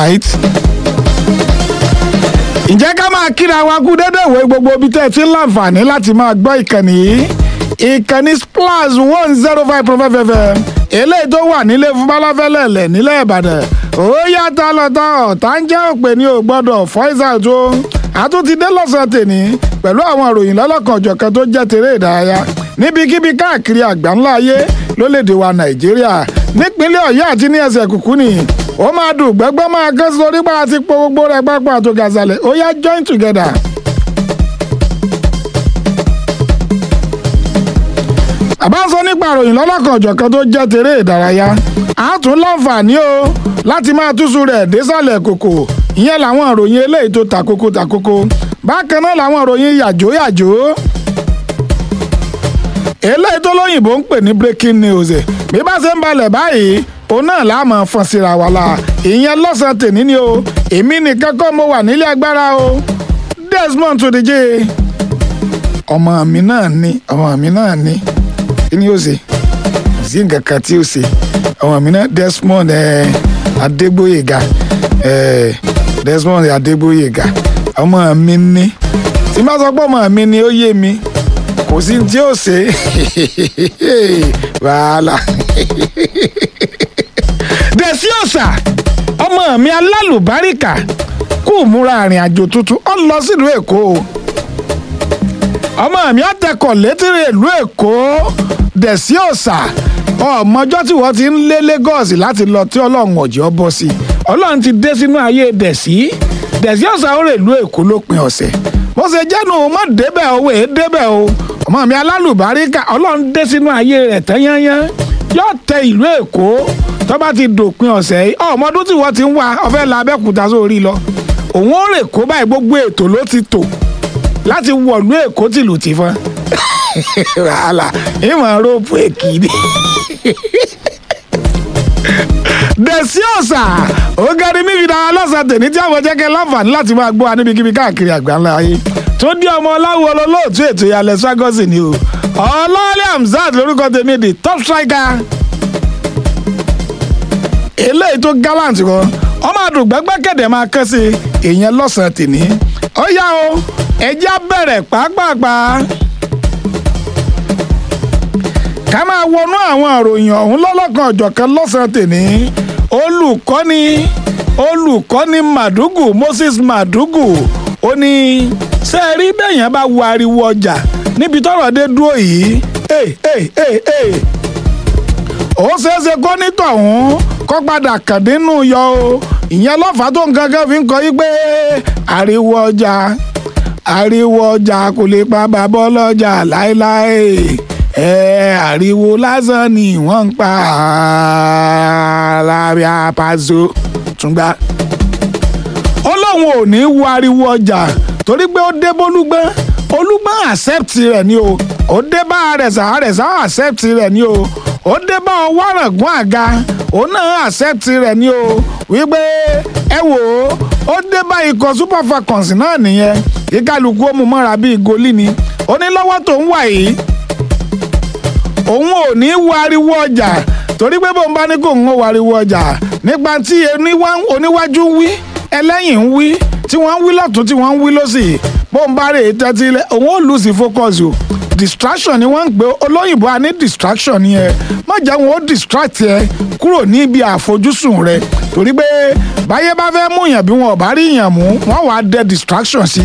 right ǹjẹ́ ká máa kíra wa kú dédé ìwé gbogbo ibi tẹ́ ẹ ti ń láǹfààní láti máa gbọ́ ìkànnì yìí ìkànnì splash one zero five point five fm eléyìí tó wà nílé fún balafẹ́lẹ́lẹ̀ nílẹ̀ ìbàdàn ó yàtọ̀ lọ́tọ̀ ọ̀tá ń jẹ́ òpè ní ò gbọ́dọ̀ fọ́ìsà tó àtúntí dé lọ́sàn-án tèmi pẹ̀lú àwọn ìròyìn lọ́lọ́kan ọ̀jọ̀kan tó jẹ́ tèrè ìdárayá níbikíbi káàkiri àgbáńlá ayé lólédè wa nàìjíríà nípínlẹ̀ ọ̀yọ́ àti ní ẹsẹ̀ kùkú ni ó máa dùn gbẹ́gbẹ́ máa kán sórí bá a ti po gbogbo rẹ̀ pápá àtò gàzàlẹ̀ ó yá join together. àbá ń sọ nípa ìròyìn lọ́lọ́kan ọ̀jọ̀kan tó jẹ́ tèrè ìdárayá a tún láǹfààní o láti máa túṣu rẹ̀ désàlẹ̀ kòkò ìyẹn làwọn ìròyìn eléyìí tó takoko takoko bákan náà làwọn ìròyìn yàjó yàjó eléyìí tó lóyìnbó ń pè ní breaking news bí bá ṣe ń balẹ̀ báyìí òun náà la máa fọ́n síra wa la ìyẹn lọ́sàn-án tèmi ni o èmi nìkan kọ́ mo wà nílé agbára o Desmond tó díje ọmọ mi náà ni ọmọ mi náà ni kí ni yóò ṣe kò sí nǹkan kan tí yóò ṣe ọmọ mi náà Desmond Adégbóyèga Desmond Adégbóyèga ọmọ mi ni tí n bá sọ pé ọmọ mi ni ó yé mi kò sí tí ó ṣe wàhálà dẹ̀sí ọ̀sà ọmọ mi alálùbáríkà kú múra àrìn àjò tuntun ó lọ sílùú èkó ọmọ mi àtẹkọ̀ létírí ìlú èkó dẹ̀sí ọ̀sà ọmọjọ́ tí wọ́n ti ń lé Lagos láti lọ tí ọlọ́run ọ̀jọ́ bọ́ sí ọlọ́run ti dé sínú ayé dẹ̀sí dẹ̀sí ọ̀sà ó rè ìlú èkó lópin ọ̀sẹ̀ bó ṣe jẹ́nu má débẹ̀ owó èé débẹ̀ o ọmọ mi alálùbáríkà ọlọ́run dé sínú ayé rẹ̀ tán yányán yóò tẹ ìlú èkó tó bá ti dòpin ọ̀sẹ̀ yìí ọmọdún tí wọ́n ti ń wá ọ̀fẹ́ la abẹ́kúta sórí lọ òun ó rè kó báyìí gbogbo ètò ló ti tò láti wọ̀lú èkó tìlù tì fún wàhálà ìmọ̀ róòpù èkì ni dẹ̀sí ọ̀sà ògari mímí dára lọ́sàn tèmi tí àwọn jẹ́kẹ́ láǹfààní láti máa gbọ́ wa níbikíbi káàkiri àgbáńlá ayé tó dé ọmọ ọláwo olóòtú ètò ìyàlẹ̀ swagosi ni o ọlọ́ọ̀lẹ́ hamzat lórúkọ tèmi di top striker eléyìí tó gallant kan ọmọ àdùgbẹ́gbẹ́ kẹ̀dẹ̀ máa kẹ́ sí èèyàn lọ́sàn tèmi ó yá o ẹjẹ́ bẹ̀rẹ̀ pàápàá ká máa wọnú àwọn ìròyìn ọ̀hún lọ́lọ́kan ọ̀jọ̀kan lọ́sàn-án tèmi olùkọ́ni olùkọ́ni Madugu Moses Madugu ó ní ṣé ẹ rí bẹ́yẹn bá wo ariwo ọjà níbi tọ́rọ̀ dé dúró yìí ó ṣeéṣe kó nítọ̀hún kó padà kàdínú yọ o ìyẹn lọ́fàá tó nǹkan kan fi ń kọ́ yí pé ariwo ọjà ariwo ọjà kò lè pa bàbá ọlọ́jà láéláé ẹ ariwo lásán ni wọ́n ń pa lábẹ́ apàṣọ túngbà. ó lóun ò ní wo ariwo ọjà torí pé ó dé bólúgbọ́n olúgbọ́n accept rẹ̀ ni o ó dé bá àrẹ̀sà àrẹ̀sà accept rẹ̀ ni o ó dé bá ọwọ́rọ̀gún àga òun náà accept rẹ̀ ni o wípé ẹ wò ó ó dé bá ikọ̀ super falcons náà nìyẹn kíkálukú ó mú mọ́ra bíi goli ni ó ní lọ́wọ́ tó ń wà yìí òun ò ní wariwo ọjà torí pé bóun bá ní kó ń wariwo ọjà nípa tí oníwájú ń wí ẹlẹ́yìn ń wí tí wọ́n ń wí lọ́tún tí wọ́n ń wí lọ́sì bóun bá rè é tẹ́tí òun ò lose focus o distraction ni wọ́n ń pè olóyìnbó a ní distraction ni ẹ má jẹ́ wọn ó distract ẹ kúrò níbi àfojúsùn rẹ torí pé báyé bá fẹ́ mú yàn bí wọn ò bá rí yàn mú wọ́n wàá dẹ distraction sí